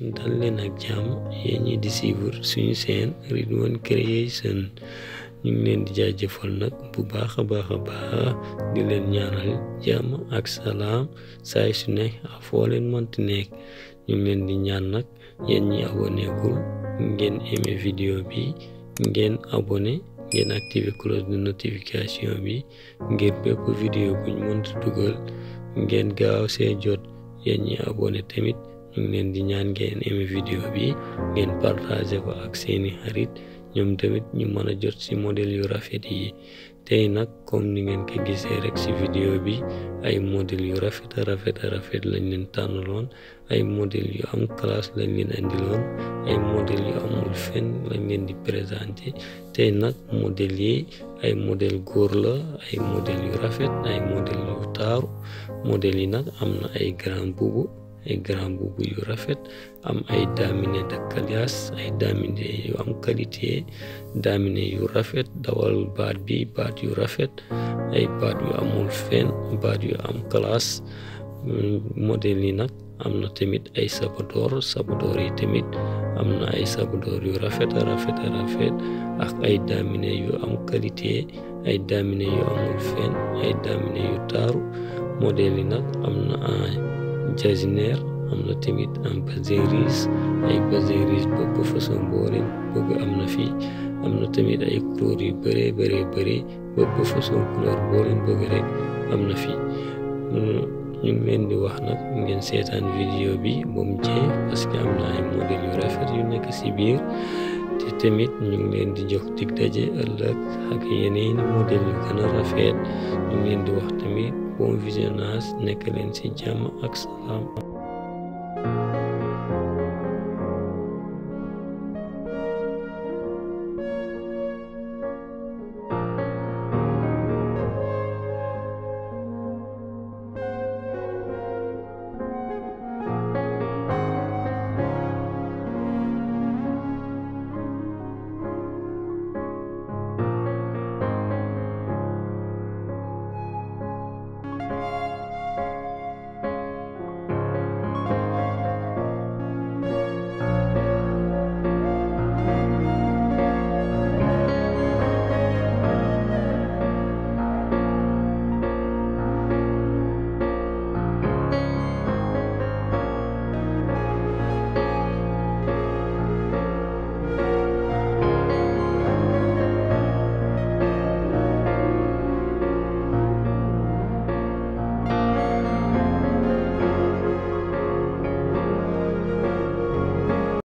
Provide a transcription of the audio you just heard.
dal leen ak jàmm yéen ñi di suivre suñu seen Ridwan Creation ñu ngi leen di jaajëfal nag bu baax a baax a baax di leen ñaanal jàmm ak salaam saay su ne foo leen mënti nekk ñu ngi leen di ñaan nag yéen ñi abonné gul ngeen aimé vidéo bi ngeen abonné ngeen activé cloche de notification bi ngir bépp vidéo buñ mënti dugal ngeen gaaw see jot yéen ñi abonné tamit ñu ngi leen di ñaan ngeen aimé vidéo bi ngeen partagé ko ak seeni xarit ñoom tamit ñu mën a jot ci modèle yu rafet yi tey nag comme ni ngeen ko gisee rek ci vidéo bi ay modèle yu rafet a rafet a rafet lañ leen tànnaloon ay modèle yu am classe lañ leen indiloon ay modèle yu amul fenn lañ leen di présenté tey nag modèle yi ay modèle góor la ay modèle yu rafet ay modèle yu taaru modèle yi nag am na ay grand boubou ay grand boubou yu rafet am ay daminé de calias ay daminé yu am qualité daminé yu rafet dawal baat bi baat yu rafet ay baat yu amul fenn baat yu am classe modèle yi nag am na tamit ay sabadoor sabadoor yi tamit am na ay sabadoor yu rafet a rafet a rafet ak ay daminé yu am qualité ay daminé yu amul fenn ay daminé yu taaru modèle yi nag am na jasineer am na tamit am bazeris ay bazeris bëpp façon boo leen bëgg am na fii am na tamit ay couleur yu bëree bëree bëri bëpp façon couleur boo leen bëgg rek am na fii ñu ngi leen di wax nag ngeen seetaan vidéo bi ba mu jeex parce que am na ay modèle yu rafet yu nekk ci biir te tamit ñu ngi leen di jox dig daje ëllëg ak yeneeni modèle yu gën a rafet ñu ngi leen di wax tamit bon visionnage nekk leen ci jàmm ak salaam